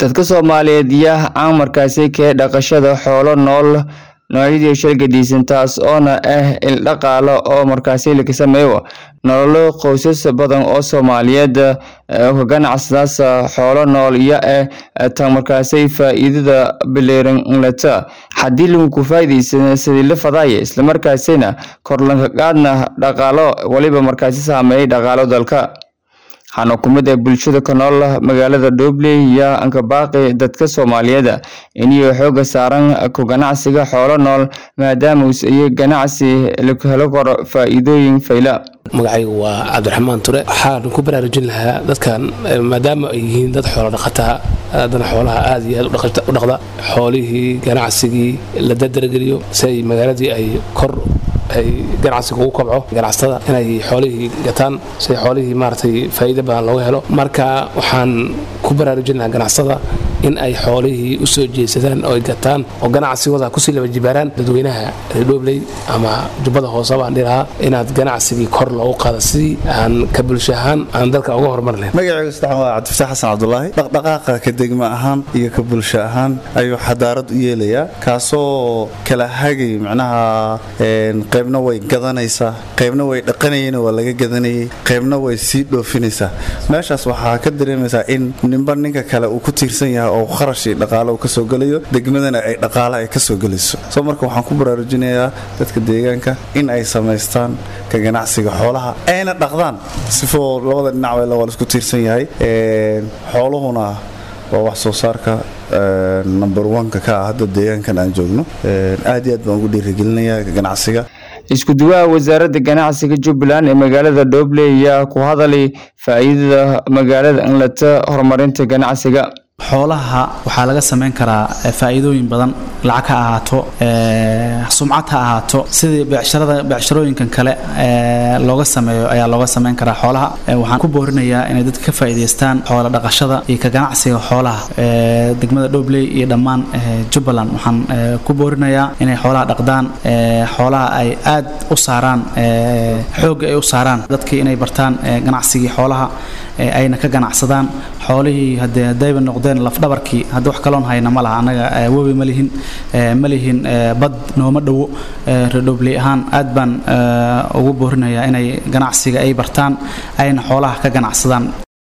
dadka soomaaliyeed yaa caan markaasi kee dhaqashada xoolo nool noocyadii shalgadiisan taas oona ah il dhaqaalo oo markaasi laga sameeyo nololo qoysas badan oo soomaaliyeed ka ganacsadaas xoolo nool iyo ah tan markaasi faa'iidada bileeran lata haddii lagu faa'iidaysan sidii la fadaya islamarkaasina korlanka qaadna dhaqaalo waliba markaasi saameeyay dhaqaalo dalka waxaana ku mid ah bulshada ka nool magaalada dhobley iyo ankabaaqi dadka soomaaliyeed inay xooga saaran ku ganacsiga xoolo nool maadaama iyo ganacsi lagu helo karo faa'iidooyin fayla magacaygu waa cabdiraxmaan ture waxaan ku baraarujin lahaa dadkan maadaama ay yihiin dad xoolo dhaqataa haddana xoolaha aad iyo aad u dhaqda xoolihii ganacsigii la dadargeliyo si ay magaaladii ay kor ay ganacsiga ugu kobco ganacsatada inay xoolihii gataan si xoolihii maaratay faa'iido badan looga helo marka waxaan ku baraarujin lahaa ganacsatada in ay xoolihii u soo jeesadaan oo ay gataan oo ganacsigooda kusii laba jibaaraan dadweynaha reerdhobley ama jubbada hoose baan dhilahaa inaad ganacsigii kor loogu qaado sidii aan ka bulsho ahaan aan dalka uga horumar lahayn magacaygu saddexan waa cabdifataax xasan cabdulaahi dhaqdhaqaaqa ka degma ahaan iyo ka bulsho ahaan ayuu xadaarad u yeelayaa kaasoo kala hagay macnaha qaybna way gadanaysaa qaybna way dhaqanayeen waa laga gadanayay qaybna way sii dhoofinaysaa meeshaas waxaa ka dareemaysaa in ninba ninka kale uu ku tiirsan yahay oo qarashii dhaqaale uu kasoo gelayo degmadana ay dhaqaale ay kasoo gelayso soo marka waxaan ku baraarujinayaa dadka deegaanka in ay samaystaan ka ganacsiga xoolaha ayna dhaqdaan sifoo labada dhinac waa laisku tiirsan yahay xooluhuna waa wax soo saarka number oneka ka ah hadda deegaankan aan joogno aad iyo aad baan ugu dhiirigelinayaa ganacsiga isku duwaha wasaaradda ganacsiga jubbaland ee magaalada dhobley ayaa ku hadalay faa'iidada magaalada inlata horumarinta ganacsiga xoolaha waxaa laga samayn karaa faa'iidooyin badan lacag ha ahaato sumcad ha ahaato sidii becsharada becsharooyinkan kale looga sameeyo ayaa looga samayn karaa xoolaha waxaan ku boorinayaa inay dadka ka faa'iidaystaan xoola dhaqashada iyo ka ganacsiga xoolaha degmada dhobley iyo dhammaan jubbaland waxaan ku boorinayaa inay xoolaha dhaqdaan xoolaha ay aad u saaraan xoogga ay u saaraan dadkii inay bartaan ganacsigii xoolaha ayna ka ganacsadaan xoolihii hadee hadayba noqdeen lafdhabarkii hadda wax kaloon hayna ma laha annaga webi ma lihin ma lihin bad nooma dhowo redhobley ahaan aad baan ugu boorinayaa inay ganacsiga ay bartaan ayna xoolaha ka ganacsadaan